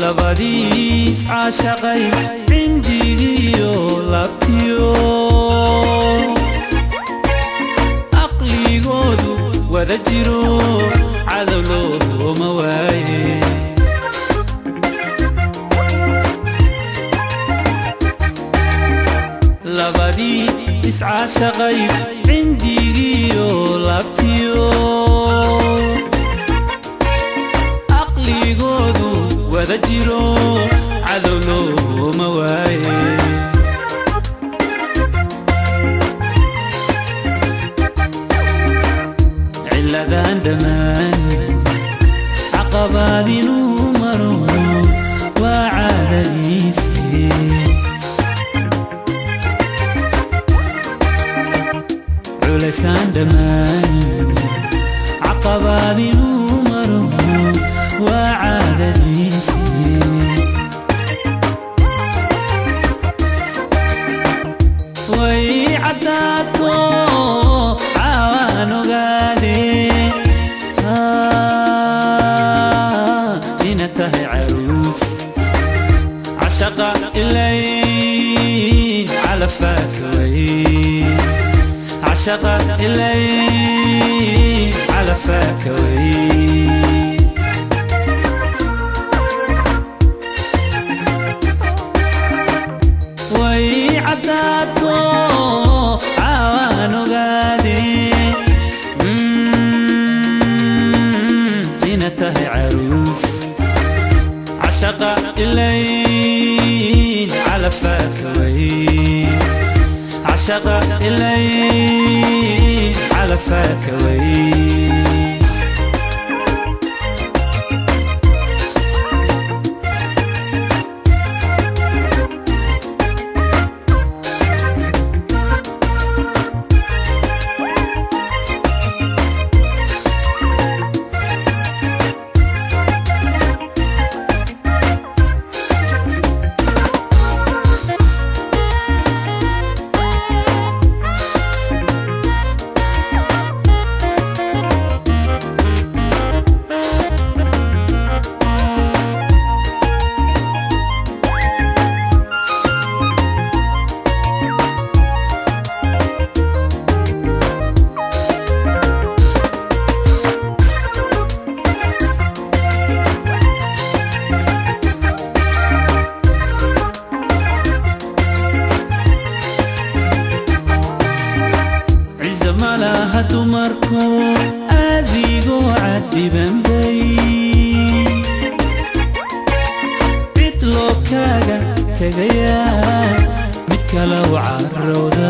labadiis caashaqay cindigiyo labtiyo aqligoodu wada jiro cadow looma waaye labadii iscaashaqay cindigiyo labtiyo aqligoodu wada jiro cadow looma waaye ciladan dhammaani caqabaad inuu maro waa caadadiisii culaysaan dhammaani caqabaad inuu maro waa caadadiisii way caddaato caawaan ogaade ina tahay caruus cashaqa ilayn calafaaka way عشق الليل على فاكوي وي عداتو عوانو غادي بنته عروس عشق الليل على فاكوي عشق الليل على فاكوي malaha dumarku adigoo cadibanbay cid loo kaaga tegayaa mid kale u carowda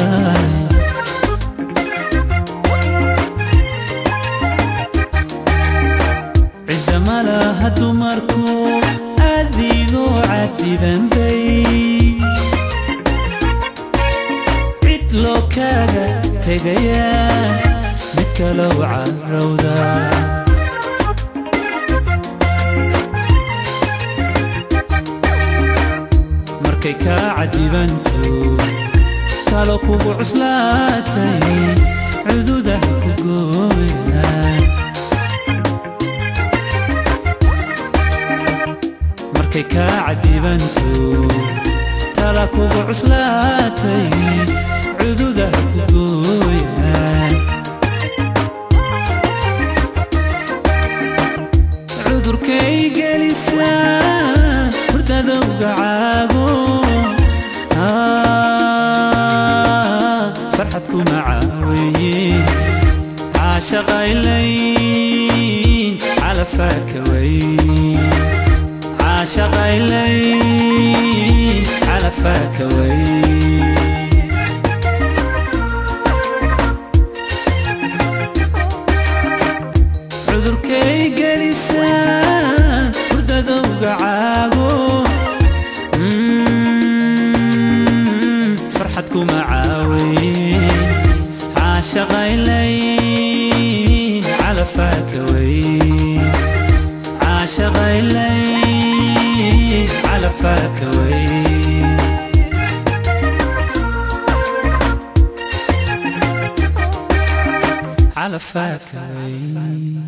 cize malaha dumarku adigoo cadibanbay cid loo kaaga tegayaa mid kale u carowda markay kaa cadibanto talo kugu cuslaatay cududaha ku gooyaan markay kaa cadibanto tala kugu cuslaatay cududaha ku gooyaan cudurkay gelisaan hurdadowga caago farxad kuma caaweeye caashaqaylayn calafaaka way caashaqaylayn calafaaka way cudurkay gelisaan hurdadowga caago farxad kuma caaweeye caashaqaylayn calafaaka way caashaqaylayn calafaaka way calafaaka way